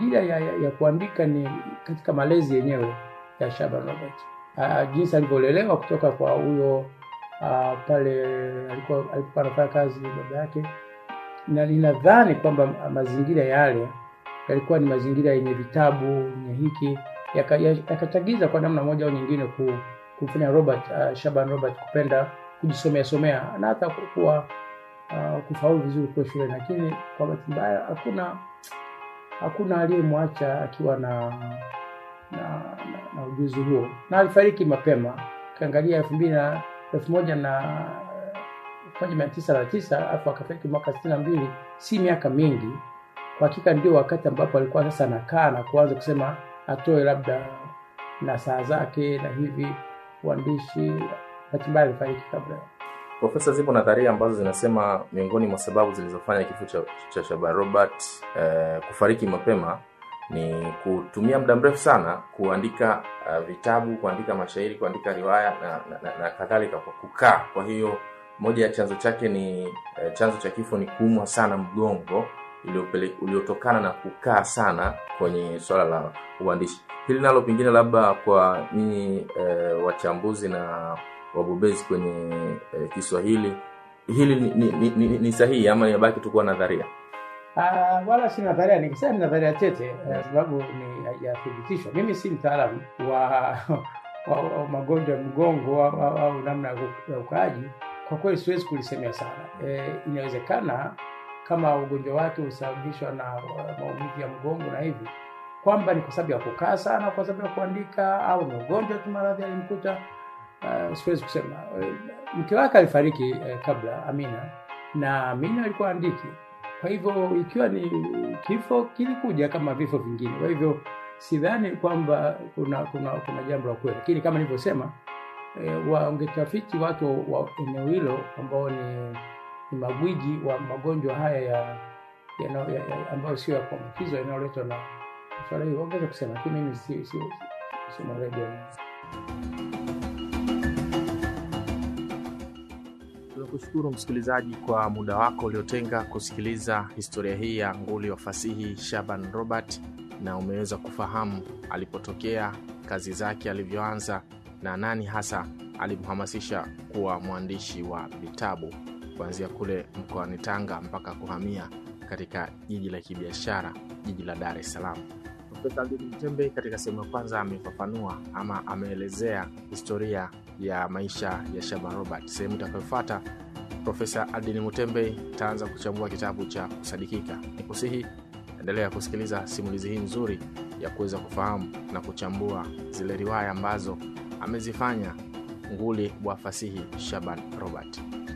mazingira ya, ya, ya kuandika ni katika malezi yenyewe ya Shaban Robert, uh, jinsi alivyolelewa kutoka kwa huyo uh, pale alikuwa alikuwa anafanya kazi baba yake, na ninadhani kwamba mazingira yale yalikuwa ni mazingira yenye vitabu yenye hiki yakachagiza ya, kwa namna moja au nyingine ku, kumfanya Robert uh, Shaban Robert kupenda kujisomea somea na hata kuwa uh, kufaulu vizuri kwa shule, lakini kwa bahati mbaya hakuna hakuna aliyemwacha akiwa na na, na, na ujuzi huo, na alifariki mapema. Ukiangalia elfu mbili na elfu moja na elfu moja mia tisa na tisa alafu akafariki mwaka sitini na mbili si miaka mingi. Kwa hakika ndio wakati ambapo alikuwa sasa anakaa na kuanza kusema atoe labda na saa zake na hivi uandishi. Bahati mbaya alifariki kabla Profesa, zipo nadharia ambazo zinasema miongoni mwa sababu zilizofanya kifo cha, cha Shaban Robert eh, kufariki mapema ni kutumia muda mrefu sana kuandika uh, vitabu, kuandika mashairi, kuandika riwaya na, na, na, na kadhalika kwa kukaa. Kwa hiyo moja ya chanzo chake ni eh, chanzo cha kifo ni kuumwa sana mgongo uliotokana na kukaa sana kwenye swala la uandishi. Hili nalo pengine labda kwa nyinyi eh, wachambuzi na wabobezi kwenye eh, Kiswahili hili ni, ni, ni, ni, ni sahihi ama inabaki tu kuwa nadharia? Uh, wala si nadharia, nikisema ni nadharia tete kwa sababu uh, ni hajathibitishwa. Mimi si mtaalamu wa, wa, wa magonjwa ya mgongo au, au, au namna ya ukaaji. Kwa kweli siwezi kulisemea sana. E, inawezekana kama ugonjwa wake husababishwa na maumivu ya mgongo na hivi kwamba ni kwa sababu ya kukaa sana, kwa sababu ya kuandika, au ni ugonjwa tu maradhi alimkuta. Uh, siwezi kusema. Mke wake alifariki eh, kabla Amina, na Amina alikuwa andiki kwa hivyo ikiwa ni kifo kilikuja kama vifo vingine. Kwa hivyo sidhani kwamba kuna kuna kuna jambo la kweli, lakini kama nilivyosema, e, wangetafiti watu wa eneo hilo ambao ni, ni magwiji wa magonjwa haya ya, ya, ya, ya ambayo sio ya kuambukizwa yanayoletwa na swala hilo, wangeweza kusema, lakini mimi si si si redio Tunakushukuru msikilizaji kwa muda wako uliotenga kusikiliza historia hii ya nguli wa fasihi Shaban Robert, na umeweza kufahamu alipotokea, kazi zake alivyoanza, na nani hasa alimhamasisha kuwa mwandishi wa vitabu kuanzia kule mkoani Tanga mpaka kuhamia katika jiji la kibiashara, jiji la Dar es Salaam. Profesa Aldini Mtembe katika sehemu ya kwanza amefafanua ama ameelezea historia ya maisha ya Shaban Robert. Sehemu itakayofuata Profesa Aldini Mutembe itaanza kuchambua kitabu cha Kusadikika. Ni kusihi endelea kusikiliza simulizi hii nzuri ya kuweza kufahamu na kuchambua zile riwaya ambazo amezifanya nguli wa fasihi Shaban Robert.